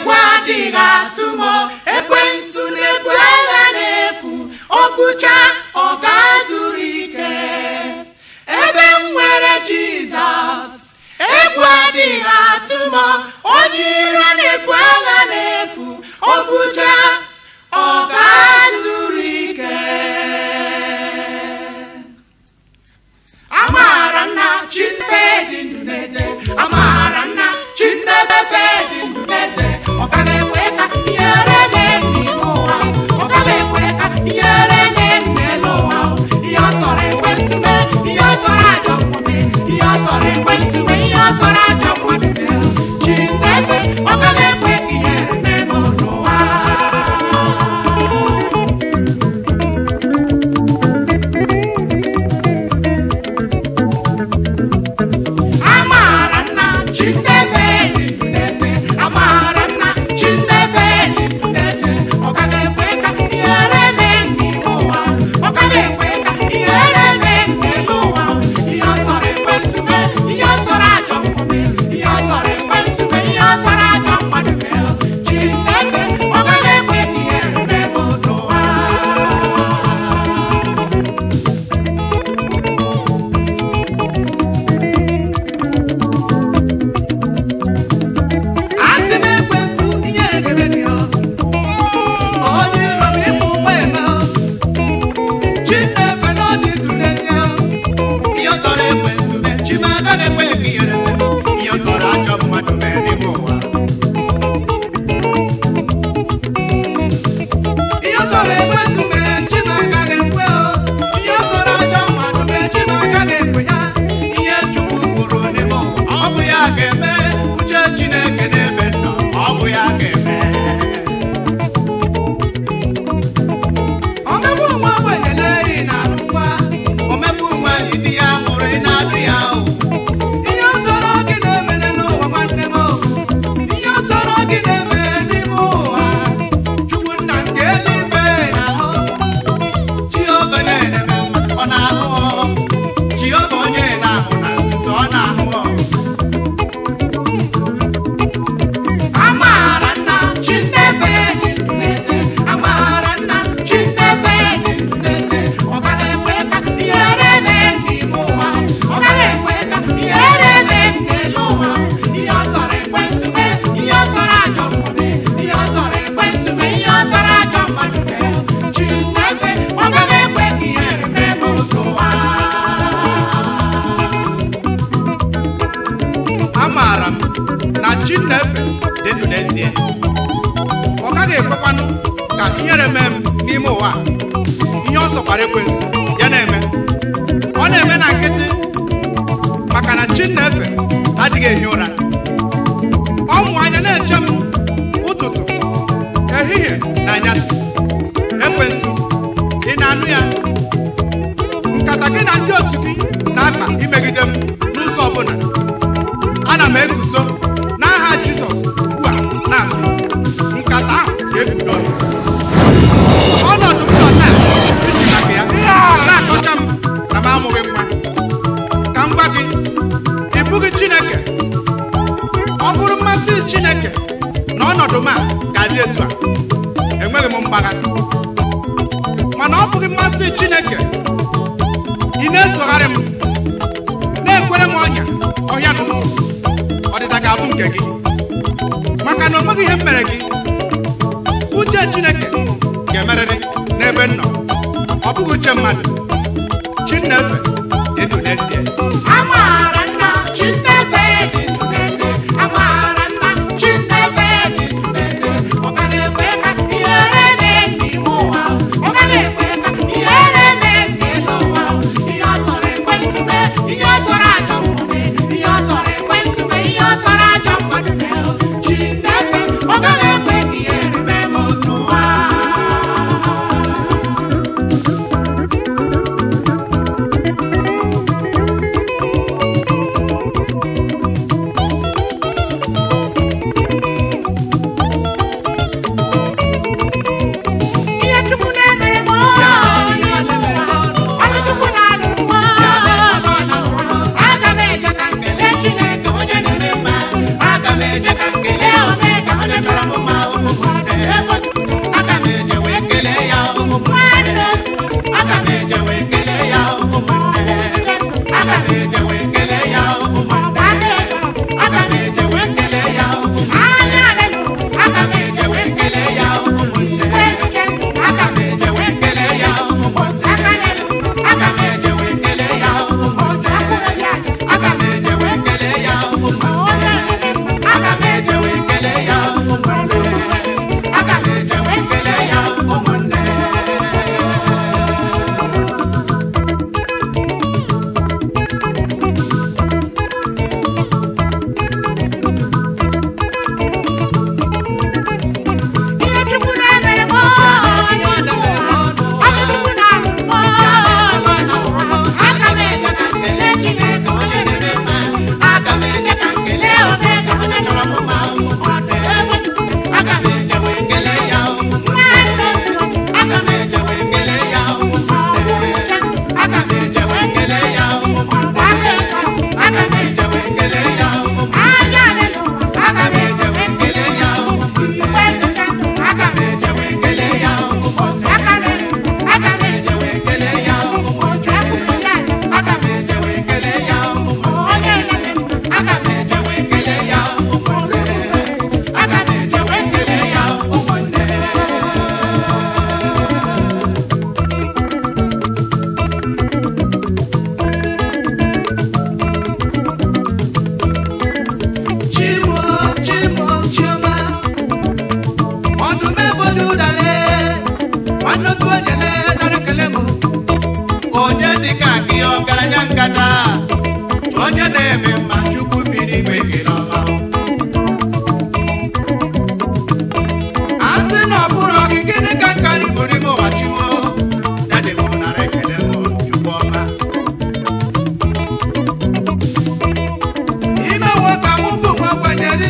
egwu adịghị atụ m ekwensu na-ebu agha n'efu o bucha ọ ga-zuru ike ebe m nwere jizọs egwu adịghị atụ m onye iro na-ebu agha n'efu o bucha ọ ga-zuru ike amaara nna chineke dị ndụ n'eze amaara nna chineke dị ndụ n'eze ọ gaghị ekwe ka ihere mee n'ime ụwa ọ gaghị ekwe ka ihere mee n'elu ụwa ihe ọ sọrọ ekwensu mee ihe ọ sọrọ ajọ mmume ihe ọ sọrọ ekwensu mee ihe ọ sọrọ ajọ mmadụ mee chineke ọ gaghị ekwe ka ihere mee m n'ụwa amaara nna chineke dị ndụ n'eze amaara nna chineke dị ndụ n'eze ọ gaghị ekwe ka ihere mee n'ime ụwa ọ gaghị ekwe ka ihere mee n'elu ụwa ihe ọ sọrọ ekwensu mee ihe ọ sọrọ ajọ mmume ihe ọ sọrọ ekwensu mee ihe ọ sọrọ ajọ mmadụ mee chineke ọ gaghị ekwe ka ihere mee m n'ụwa Asị m ekwensu ihere ga-eme gị ọ. Onye iro m ịmụ ụgbọ eme ọ. Chinefe na ọ dị ndụ n'ezie. Ihe ọ tọrọ ekwensu mee, chi m agaghị ekwe ka ihere mee m. Ihe ọ tọrọ ajọ mmadụ mee n'ime ụwa. Ihe ọ tọrọ ekwensu mee, chi m agaghị ekwe ọ. Ihe ọ tọrọ ajọ mmadụ mee, chi m agaghị ekwe ya. Ihe Chukwu kwuru n'ime ụwa, ọ bụ ya ga-eme. Uche Chineke n'ebe nọ, ọ bụ ya ga-eme. Omegbu nwa ogbenye ị na-alụkwa, omegbu nwa di ya nwụrụ ị na-alụ ya o. Ihe ọ tọrọ gị na-emene n'ụwa nwanne m o. Ihe ọ tọrọ gị na-eme n'ime ụwa. Chukwu nna nke eluigwe na-ahụ. Jehova na-eme mma, ọ na-ahụ ọ. Jehova onye na-ahụ na nzuzo, ọ na-ahụ ọ. Amaara nna Chineke dị ndụ n'eze. Amaara nna Chineke dị ndụ n'eze. Ọ gaghị ekwe ka ihere mee n'ime ụwa. Ọ gaghị ekwe ka ihere mee n'elu ụwa. Ihe ọ sọrọ ekwensu mee, ihe ọ sọrọ ajọ mmume, ihe ọ sọrọ ekwensu mee, ihe ọ sọrọ ajọ mmadụ mee. Chineke, ọ gaghị ekwe ka ihere mee m n'ụwa. amaara m na Chinefe dị ndụ n'ezie ọ gaghị ekwekwanụ ka ihere mee m n'ime ụwa a. ihe ọ sọkwara ekwensu ya na-eme ọ na-eme na nkịtị maka na Chinefe adịghị ehi ụra ọ mụ anya na-eche m ụtụtụ ehihie na anyasị ekwensu ị na-anụ ya nkata gị na ndị otu gị na-akpa imegide m n'ụzọ ọbụla ana m eguzo n'aha jizọs ugbu a na-asị nkata ahụ ga-ebido ọnọdụ m nọ taa iji maka ya na-akọcha m na m amụghị nwa ka m gwa gị ị bụghị chineke ọ bụrụ mmasị chineke na ọnọdụ m a ga-adị etu a enweghị m mgbagha mana ọ bụghị mmasị chineke ị na-esogharị m na-ekwere m ọnya ọhịa na ụzọ ọdịda ga-abụ nke gị maka na o nweghị ihe m mere gị uche chineke ga-emerịrị n'ebe m nọ ọ bụghị uche mmadụ chinefe dị ndụ n'ezie Amaara nna Chineke dị ndụ n'eze. Amaara nna Chineke dị ndụ n'eze. Ọ gaghị ekwe ka ihere mee n'ime ụwa. Ọ gaghị ekwe ka ihere mee n'elu ụwa. Ihe ọ sọrọ ekwensu mee, ihe ọ sọrọ ajọ mmume, ihe ọ sọrọ ekwensu mee, ihe ọ sọrọ ajọ mmadụ mee. Chineke, ọ gaghị ekwe ka ihere mee m n'ụwa.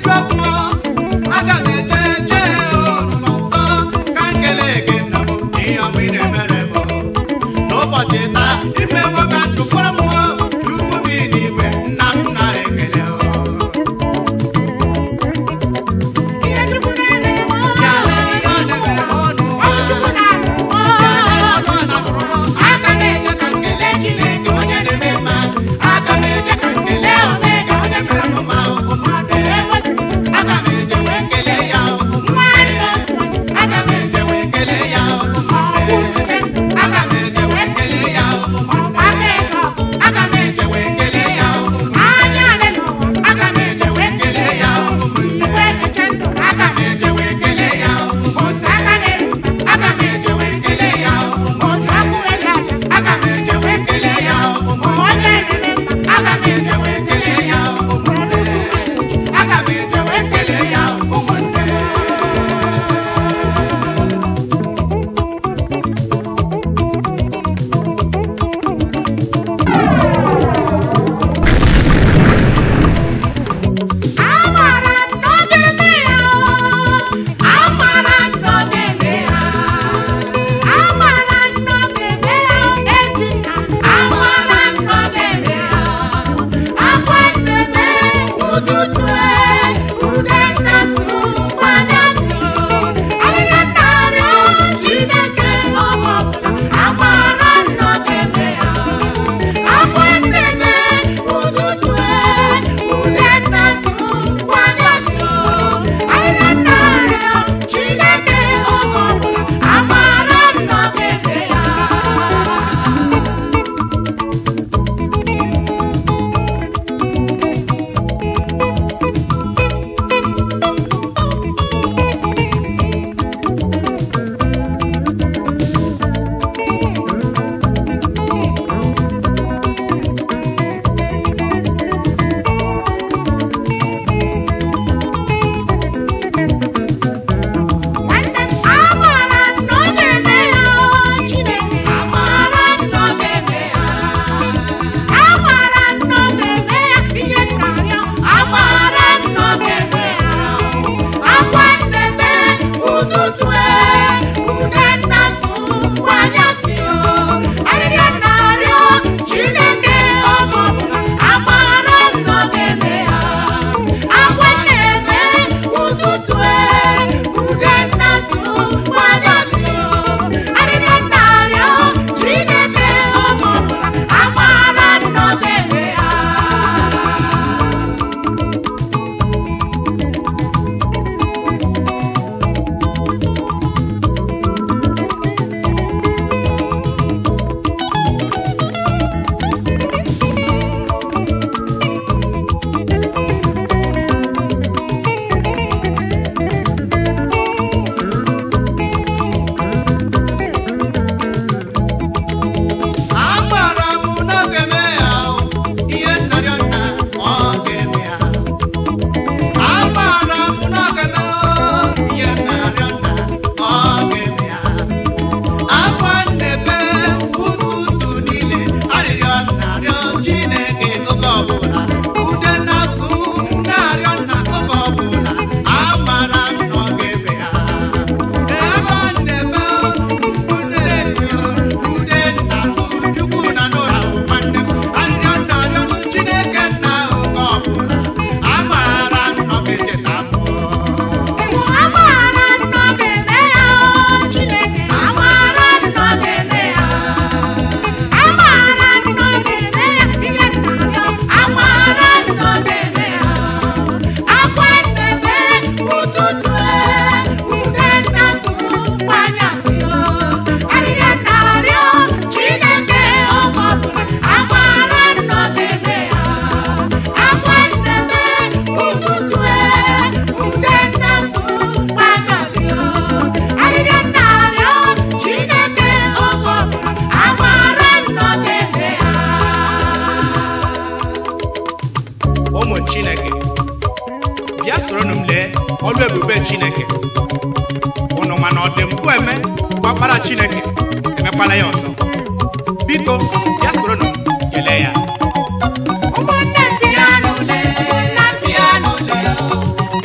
iju afọ aga m eje eje n'ụlọ nsọ ka m kelee gị nna m n'ihe ọma ị na-emere m n'ụbọchị taa imewo ka ndụ kpọrọ m chukwu bi n'igwe nna m nara ekele ihe Chukwu na-emere m ya lee ihe ọ na-emere m n'ụwa Ọ Chukwu na-alụ m ya lee ọnụ ọ na-alụrụ m aga m eje ka m kelee Chineke onye na-eme mma aga m eje ka m kelee Omega onye mere m mma ụmụ aga m eje wee kelee ya ụmụ aga m eje wee kelee ya ụmụ aga m eje wee kelee ya ụmụ aga m eje wee kelee ya ụmụ aga m eje wee kelee ya ụmụ aga m eje wee kelee ya ụmụ aga m eje wee kelee ya ụmụ aga m eje wee kelee ya ụmụ aga m eje wee kelee ya ụmụnne aga m eje wee kelee ya ụmụnne Amara m n'oge eme ya Amara m n'oge eme ya Amara m n'oge eme ya Ezinna Amara m n'oge eme ya Akwa nneme ụtụtụ ude nnasu kwanyasị Arịrịọ nnarịọ Chineke oge ọbụla Amara m n'oge eme ya Akwa nneme ụtụtụ ude nnasu kwanyasị Arịrịọ nnarịọ Chineke oge ọbụla Amara m n'oge eme ya Nwanne m amara m n'oge eme ya Chineke amara m n'oge eme ya amara m n'oge eme ya ihe nnarịọ amara m n'oge eme ya akwa nneme ụtụtụ ude nnasụ kwanyasị arịrịọ nnarịọ Chineke oge ọbụla amara m n'oge eme ya akwa nneme ụtụtụ ude nnasụ kwanyasị arịrịọ nnarịọ Chineke oge ọbụla amara m n'oge eme ya Amara m n'oge eme ya ihe nnarịọ nna ọ ga-eme ya Amara m n'oge eme ihe nnarịọ nna ọ ga-eme ya akwa nnebe ụtụtụ niile arịrịọ nnarịọ Chineke oge ọbụla ude na-asụ nnarịọ nna oge ọbụla amara m na ọ ga-eme ya ebe ọ na-eme mkpu na-eti ude na-asụ chukwu na n'ụra nwanne m arịrịọ nnarịọ Chineke nna oge ọbụla amara m na ọ ga-echeta mụọ amara m n'oge eme ya Chineke amara m n'oge eme ya amara m n'oge eme ya ihe nnarịọ amara m n'oge eme ya akwa nneme ụtụtụ ude nnasụ kwanyasị arịrịọ nnarịọ Chineke oge ọbụla amara m n'oge eme ya akwa nneme ụtụtụ ude nnasụ kwanyasị arịrịọ nnarịọ Chineke oge ọbụla amara m n'oge eme ya ụmụ chineke bịa soronụ m lee ọlụ ebube chineke ụnụ mana ọ dị mpụ eme gbakpara chineke emekwala ya ọzọ biko bịa soronụ m kelee ya ụmụnne m bịanụ lee ụmụnna m bịanụ lee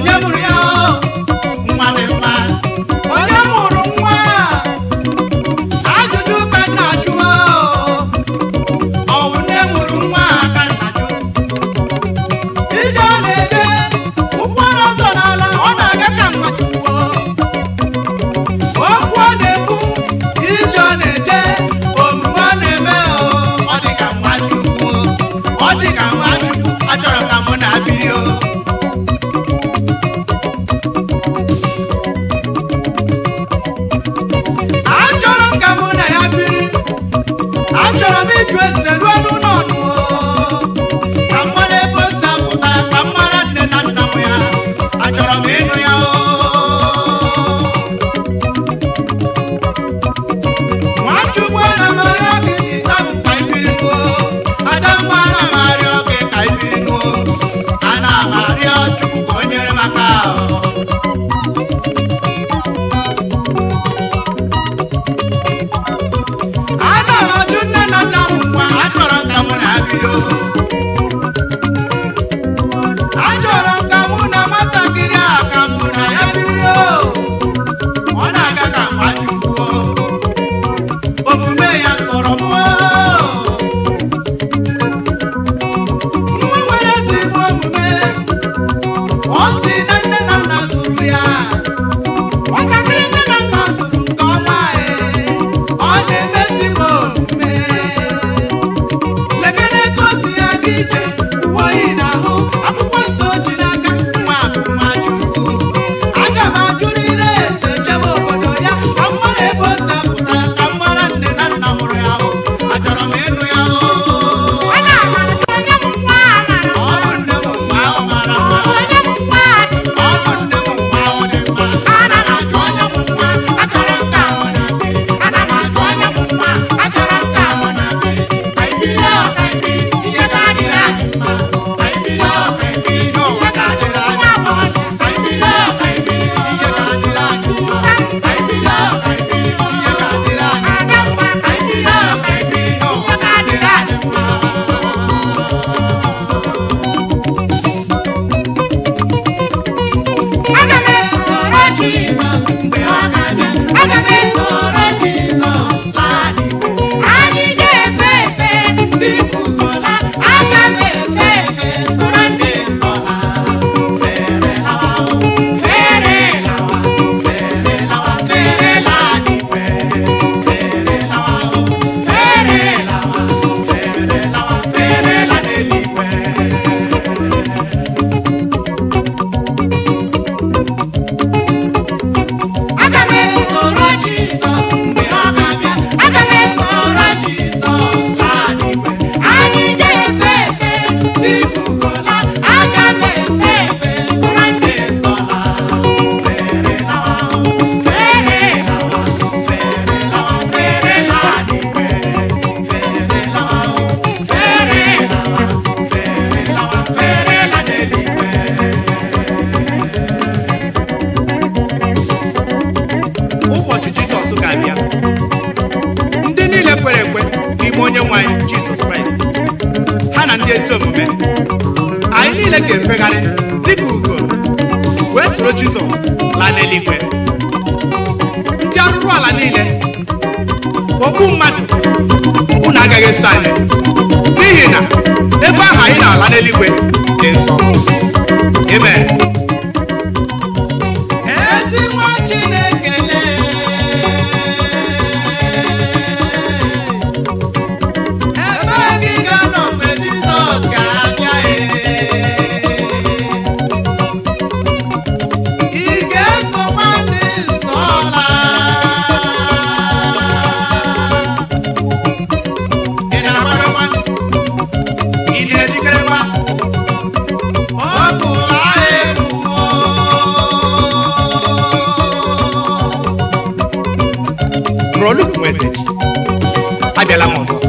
onye mụrụ ya o nwa dị mma onye mụrụ nwa ajụjụ ka nna jụọ ọ bụ nne mụrụ nwa ka nna jụ ije ọ na-eje ụkwụ ọ na-azọ n'ala ọ na-aga ka nwa chukwuo okwu ọ na-ekwu ije ọ na-eje omume ọ na-eme o ọ dị ka nwa chukwu ọ dị ka nwa chukwu achọrọ ka mụ na-abịrị o achọrọ m ka mụ na ya biri achọrọ m ịjụ ese ruo n'ụlọ ọnụ ka m mara ebe o si apụta ka m mara nne na nna m ya achọrọ m ịnụ ya o nwachukwu ana m arịọ gị sisa m ka ị biri nuo adamma ana m arịọ gị ka ị biri nuo ana m arịọ chukwu ka o nyere m aka o. ana m ajụ nne na nna m nwa achọrọ m ka mụ na ha bido achọrọ m ka mụ na nwatakịrị a ka mụ na ya bido ọ na-aga ka mma jukwuo omume ya sọrọ m nwa nwere ezigbo omume ọ si na nne na nna zụrụ ya nwatakịrị nne na nna zụrụ nke ọma ee ọ na-emezi m omume lekere ka o si aga ije uwe oyi n'ahụ akwụkwọ nsọ o ji n'aka nwa bụ nwa chukwu aga m ajụrịrị ese jebe obodo ya ka m mara ebe o si apụta ka m mara nne na nna mụrụ ya ahụ achọrọ m ịnụ ya o Ana m ajụ onye bụ nwa a mara ọ bụ nne m mgbe ahụ mara ọ mma bụ onye bụ nwa a dị mma. ọ bụ nne m mgbe ahụ dị mma ana m ajụ onye m nwa achọrọ m ka mụ na biri ana m ajụ onye m nwa achọrọ m ka mụ na biri ka ị biri ọ ka ị biri ihe ga-adịrị anyị mma ka ị biri ọ ka ị biri ihe ụwa ga-adịrị anyị mma ka ị biri ọ ka ị biri ihe ga-adịrị anyị mma ka ị biri ọ ka ị biri ihe ga-adịrị anyị mma Ada mma. ka ị biri ọ ka ị biri ihe ụwa ga-adịrị anyị mma Aga m esoro Jizọs mgbe ọ ga-abịa. Aga m esoro Jizọs laa n'igwe. Anyị ga-efe efe n'ikukola. Aga m efe efe soro ndị nsọ laa. fere lawa o fere lawa fere lawa fere la n'igwe fere lawa o fere lawa fere lawa fere la n'eluigwe Aga m esoro Jizọs mgbe ọ ga-abịa. Aga m esoro Jizọs laa n'igwe. Anyị ga-efe efe n'ikukola. Aga m efe efe soro ndị nsọ laa. fere lawa o fere lawa fere lawa fere la n'igwe fere lawa o fere lawa fere lawa fere la n'eluigwe ụbọchị jizọs ga-abịa ndị niile kwere ekwe n'ime onye nwe anyị jizọs kraịst ha na ndị ezi omume anyị niile ga-efegharị dịka ugo wee soro jizọs laa n'eluigwe ndị arụrụ ala niile ogbu mmadụ unu agaghị eso anyị n'ihi na ebe ahụ anyị na-ala n'eluigwe dị nsọ amen ezi nwa chineke lee ebe gị ga-anọ mgbe jizọs ga-abịa ị ga-esokwa ndị nsọ laa ị na-agbarakwa ị na-ejikerekwa ọ bụ agha eruo Proluk Message abịala m ọzọ